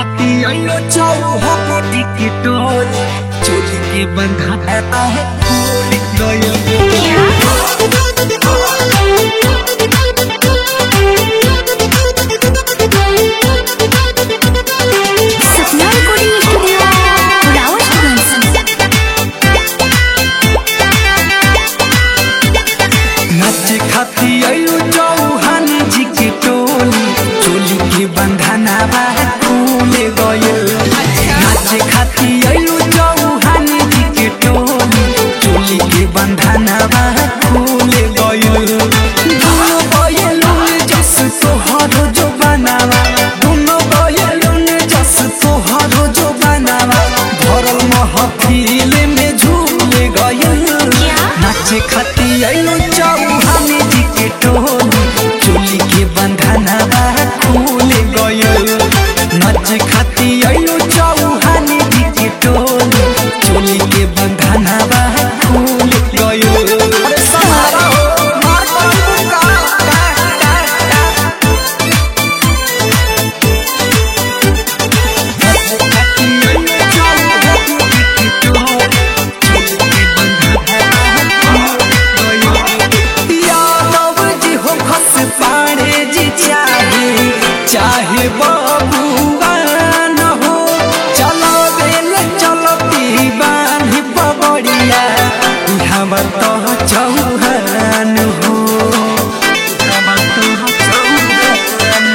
खाती आइयो चौहा टिकटोल चोली के बंधा है फूल गयो सपना रिकॉर्डिंग स्टूडियो रावत नाचे खाती आइयो चौहान जी के टोली चोली के बंधना बा फूल गयो नाचे खाती आइयो चौहान जी के टोली चोली के बंधना बा फूल गयो दोनों बयलून जस तोहर जो बनावा दोनों बयलून जस तोहर जो बनावा भरल महफिल में झूल गयल नाचे खाती आइलो चौहान जी के टोली चोली के बंधना बा खुल गयल नाचे खाती आइलो चौहान जी के टोली चोली के बंधना बा खुल गयल अरे सहारा हो मार पड़ू का का का का यादव जी हो खस पाड़े जी चाहे चाहे बबुआ न हो चलो बेल चलो दीवान पबड़िया हमर तो चौहान हो हमर तो चौहान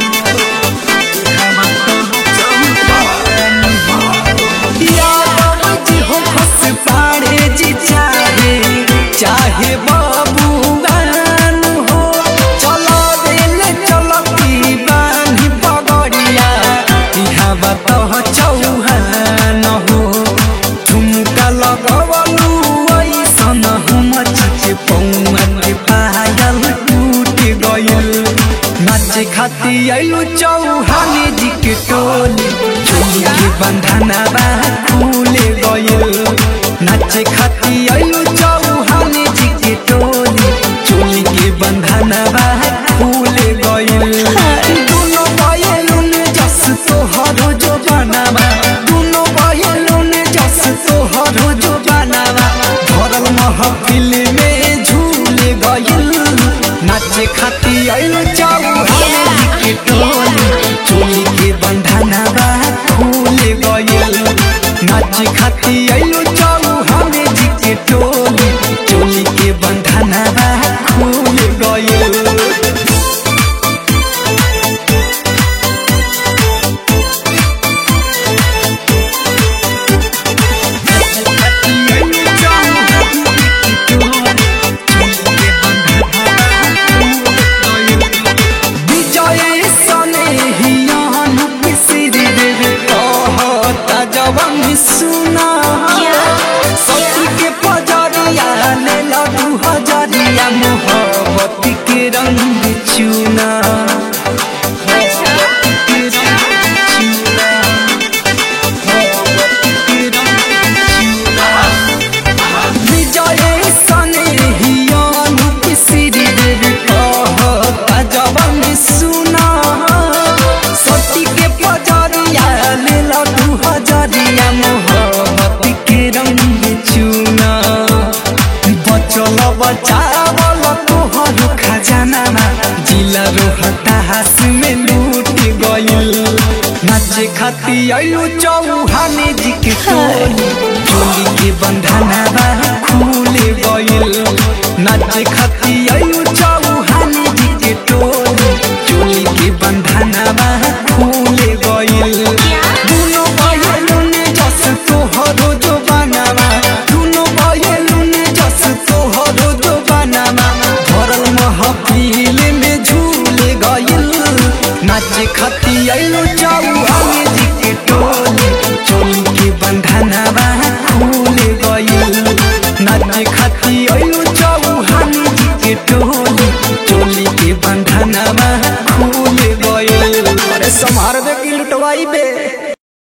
यादव जी हो खस पाड़े जी चाहे चाहे बबुआन हो चलो दिल चलो दीवान पगड़िया यहाँ बतो चौहान हो झुमका लगवलू ऐसन हम चिचे पौआ के पायल टूट गयल नाचे खाती आइलो चौहान जी के टोली चोली के बंधना बा खुल गयल नाचे खाती आइलो चौहान जी के टोली चोली के बंधना बा खुल गयल दोनों बयलून जस तोहर जो बनावा दोनों बयलून जस तोहर जो बनावा भरल महफिल में झूल गयल नाचे खाती आइलो चौहान जी के टोली चोली के बंधना बा खुल गयल नाचे खाती आइलो चौहान जी के टोली चोली के बंधना बा खुल गयल विजय सने हियान पिसिर देवे कहता जवन सुना सती के पजरिया ले लडू हजरिया मोहब्बत के रंग चुना विजय सने हियान पिसिर देवे कहता जवन सुना सती के पजरिया ले लडू हजरिया मोहब्बत के रंग चुना बचल बचावल तोहर खजाना जिला रोहतास में लूट गइल नाचे खाती आइलो चौहान जी के टोली चोली के बंधना बा खुल गइल नाचे खाती आइलो चौ